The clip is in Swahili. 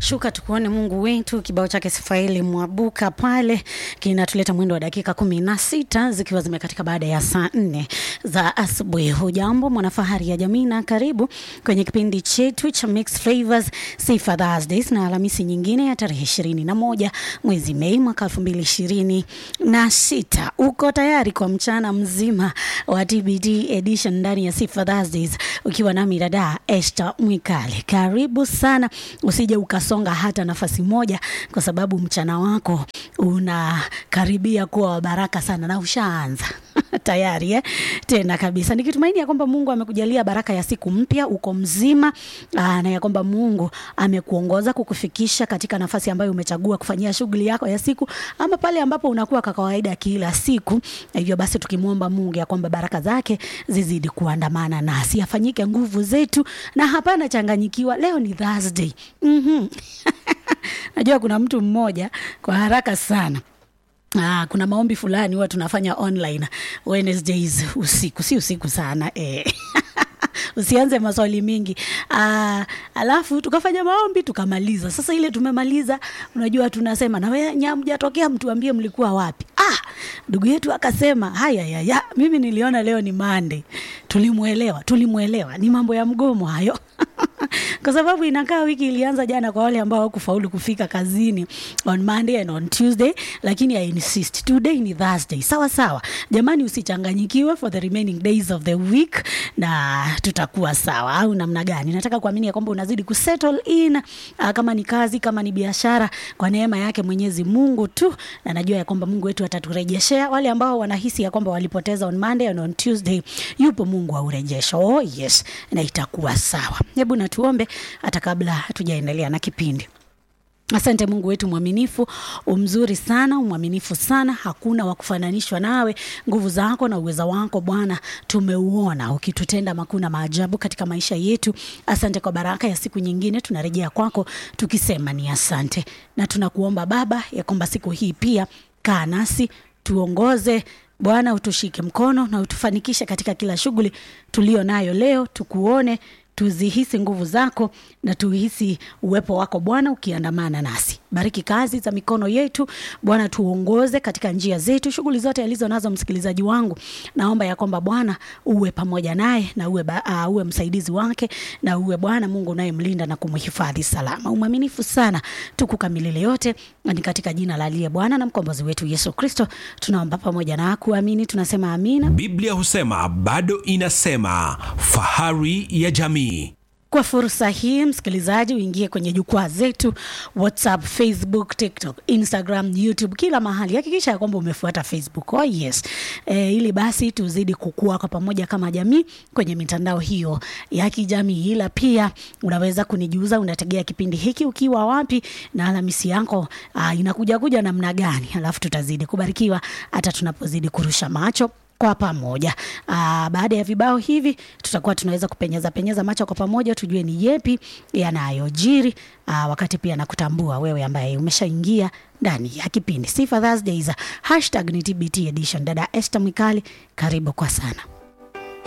shuka tukuone Mungu wetu. Kibao chake Sifaeli Mwabuka pale kinatuleta mwendo wa dakika kumi na sita zikiwa zimekatika baada ya saa nne za asubuhi. Hujambo mwanafahari ya jamii, na karibu kwenye kipindi chetu cha Mixed Flavors Sifa Thursdays na Alhamisi nyingine ya tarehe ishirini na moja mwezi Mei mwaka elfu mbili ishirini na sita. Uko tayari kwa mchana mzima wa TBT edition ndani ya Sifa Thursdays ukiwa nami dada Esther Mwikali. Karibu sana, usije ukasonga hata nafasi moja, kwa sababu mchana wako unakaribia kuwa wa baraka sana na ushaanza tayari eh? Tena kabisa nikitumaini ya kwamba Mungu amekujalia baraka ya siku mpya, uko mzima aa, na ya kwamba Mungu amekuongoza kukufikisha katika nafasi ambayo umechagua kufanyia shughuli yako ya siku, ama pale ambapo unakuwa kwa kawaida kila siku. Na hivyo basi tukimwomba Mungu ya kwamba baraka zake zizidi kuandamana nasi, afanyike nguvu zetu na hapana changanyikiwa. Leo ni Thursday. mm-hmm. Najua kuna mtu mmoja kwa haraka sana Ah, kuna maombi fulani huwa tunafanya online Wednesdays usiku, si usiku sana eh. Usianze maswali mingi. Ah, alafu tukafanya maombi tukamaliza. Sasa ile tumemaliza, unajua tunasema na wewe nyamjatokea, mtuambie mlikuwa wapi? Ah, ndugu yetu akasema haya ya, ya mimi niliona leo ni Monday. Tulimuelewa, tulimuelewa. Ni mambo ya mgomo hayo. kwa sababu inakaa wiki ilianza jana kwa wale ambao hawakufaulu kufika kazini on Monday and on Tuesday, lakini I insist today ni Thursday. Sawa sawa, jamani, usichanganyikiwe for the remaining days of the week, na tutakuwa sawa, au namna gani? Nataka kuamini ya kwamba unazidi kusettle in, uh, kama ni kazi, kama ni biashara, kwa neema yake Mwenyezi Mungu tu, na najua ya kwamba Mungu wetu ataturejeshea. Wale ambao wanahisi ya kwamba walipoteza on Monday and on Tuesday, yupo Mungu wa urejesho. Oh yes, na itakuwa sawa. Hebu na tuombe hata kabla hatujaendelea na kipindi. Asante Mungu wetu mwaminifu, umzuri sana, umwaminifu sana, hakuna wa kufananishwa nawe. Nguvu zako na uweza wako Bwana tumeuona ukitutenda makuu na maajabu katika maisha yetu. Asante kwa baraka ya siku nyingine, tunarejea kwako tukisema ni asante, na tunakuomba Baba ya kwamba siku hii pia kaa nasi, tuongoze Bwana, utushike mkono na utufanikishe katika kila shughuli tulio nayo leo, tukuone tuzihisi nguvu zako na tuhisi uwepo wako Bwana ukiandamana nasi. Bariki kazi za mikono yetu Bwana, tuongoze katika njia zetu, shughuli zote alizo nazo msikilizaji wangu. Naomba ya kwamba Bwana uwe pamoja naye na uwe, ba, uh, uwe msaidizi wake na uwe Bwana Mungu unayemlinda na kumhifadhi salama. Umwaminifu sana, tukukamilile yote, ni katika jina la aliye Bwana na mkombozi wetu Yesu Kristo tunaomba pamoja na kuamini, tunasema amina. Biblia husema bado inasema, fahari ya jamii. Kwa fursa hii msikilizaji, uingie kwenye jukwaa zetu WhatsApp, Facebook, TikTok, Instagram, YouTube, kila mahali. Hakikisha ya kwamba umefuata Facebook. Oh yes. E, ili basi tuzidi kukua kwa pamoja kama jamii kwenye mitandao hiyo ya kijamii, ila pia unaweza kunijuza unategea kipindi hiki ukiwa wapi na Alhamisi yako uh, inakuja kuja namna gani, alafu tutazidi kubarikiwa hata tunapozidi kurusha macho kwa pamoja. Aa, baada ya vibao hivi tutakuwa tunaweza kupenyeza penyeza macho kwa pamoja tujue ni yepi yanayojiri, wakati pia na kutambua wewe ambaye umeshaingia ndani ya kipindi Sifa Thursdays. Hashtag ni TBT edition. Dada Esther Mwikali, karibu kwa sana.